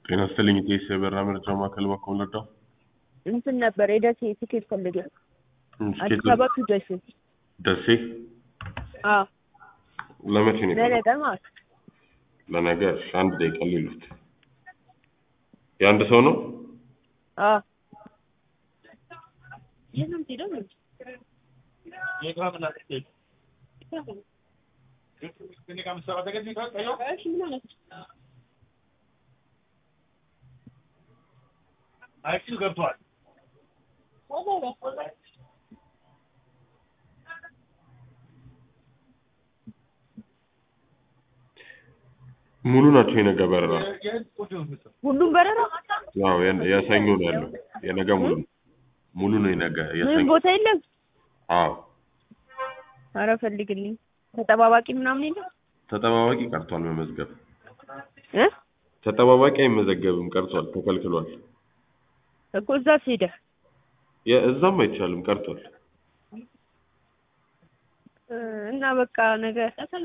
ጤና ይስጥልኝ ኢቴስ የበራ መረጃ ማዕከል በኩል ለዳው እንትን ነበር የደሴ ትኬት ፈልጌ አዲስ አበባ ቱ ደሴ ደሴ አዎ ለመቼ ነው የፈለጉት? ለነገ ማለት ነው። ለነገ እሺ፣ አንድ ደቂቃ ሊሉት የአንድ ሰው ነው አዎ አይሲል ገብቷል። ሙሉ ናቸው የነገ በረራ ሁሉም በረራ ያው የ- የሰኞ ነው ያለው የነገ ሙሉ ነው ሙሉ ነው የነገ ምንም የሰኞ ቦታ የለም። አዎ ኧረ ፈልግልኝ ተጠባባቂ ምናምን የለም ተጠባባቂ ቀርቷል መመዝገብ እ ተጠባባቂ አይመዘገብም ቀርቷል ተከልክሏል እኮ እዛ ሄደ የ- እዛም አይቻልም ቀርቷል እና በቃ ነገ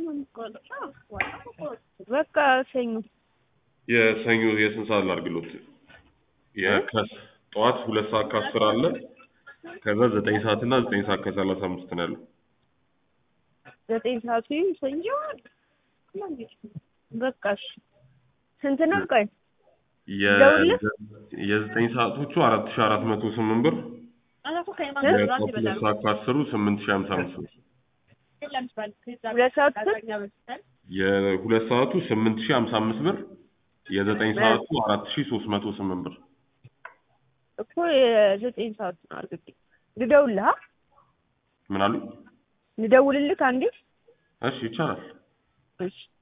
በቃ ሰኞ የሰኞ የስንት ሰዓት ላድርግሎት የከስ ጠዋት ሁለት ሰዓት ከአስር አለ ከዛ ዘጠኝ ሰዓት እና ዘጠኝ ሰዓት ከሰላሳ አምስት ነው ያለው ዘጠኝ ሰዓቱ ሰኞ በቃ እሺ ስንት ነው ቆይ የ- ደውልልህ? የዘጠኝ ሰዓቶቹ አራት ሺ አራት መቶ ስምንት ብር የጠዋት ሁለት ሰዓት ከአስሩ ስምንት ሺ ሀምሳ አምስት ብር ሁለት ሰዓት ስንት የሁለት ሰዓቱ ስምንት ሺ ሀምሳ አምስት ብር የዘጠኝ ሰዓቱ አራት ሺ ሶስት መቶ ስምንት ብር እኮ የዘጠኝ ሰዓት ነው አድርጌ ልደውልልህ አ? ምን አሉ ልደውልልህ አንዴ እሺ ይቻላል እሺ